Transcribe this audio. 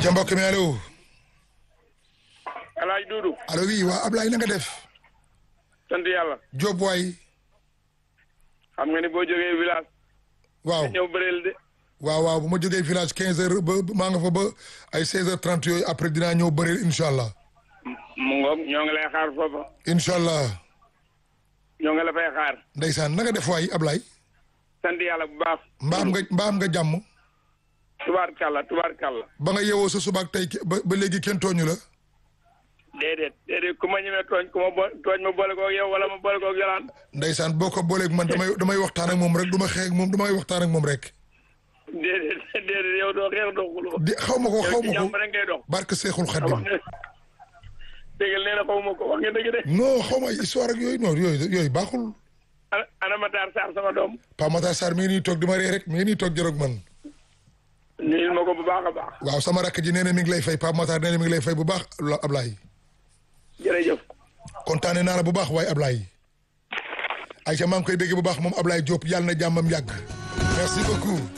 ayca mbokk mi allo. El Hadj Doudou. allo oui waa Ablaye na nga def. sant yàlla. Diop waay. xam nga ni boo jógee village. waaw ñëw bëreel de. waaw waaw bu ma jógee village quinze heures ba maa nga fa ba ay seize heures trente yooyu après dinaa ñëw bëreel incha allah. mu ngoog ñoo ngi lay xaar foofa. incha allah. ñoo ngi la fay xaar. ndeysaan na nga def waay Ablaye. sant yàlla bu baax. mbaam nga mbaam nga jàmm. tubaarkàlla tubaarkàlla. ba nga yeewoo sa subaak tey ba ba léegi kenn tooñu la. déedéet déedéet ku ma ñemee tooñ ku ma bo tooñ ma boole koog yow wala ma boole koog yolaan. ndeysaan boo ko booleeg man damay damay waxtaan ak moom rek du ma xeex ak moom damay waxtaan ak moom rek. déedéet déedéet yow doo xeex doo xuloo. di xaw ma ko xaw yow ci ma ko jàmm rek ngay dox. barke Seexul wax Xadim. nga dégg nee na xaw ma ko wax nga dëgg de. non xaw ma histoire ak yooyu non yooyu yooyu baaxul. ana ana Matar Sarr sama doom. Pa Matar Sarr mi ngi nii toog di ma ree rek mi ngi nii toog jërëg man. nuyul ma ko bu baax a baax. waaw sama rakk ji nee na mi ngi lay fay Pa Matar nee na mi ngi lay fay bu baax Ablaye. jërëjëf. kontaane naa la bu baax waaye Ablaye. Aïcha maa ngi koy bégg bu baax moom Ablaye Diop yàlla na jàmmam yàgg. merci beaucoup.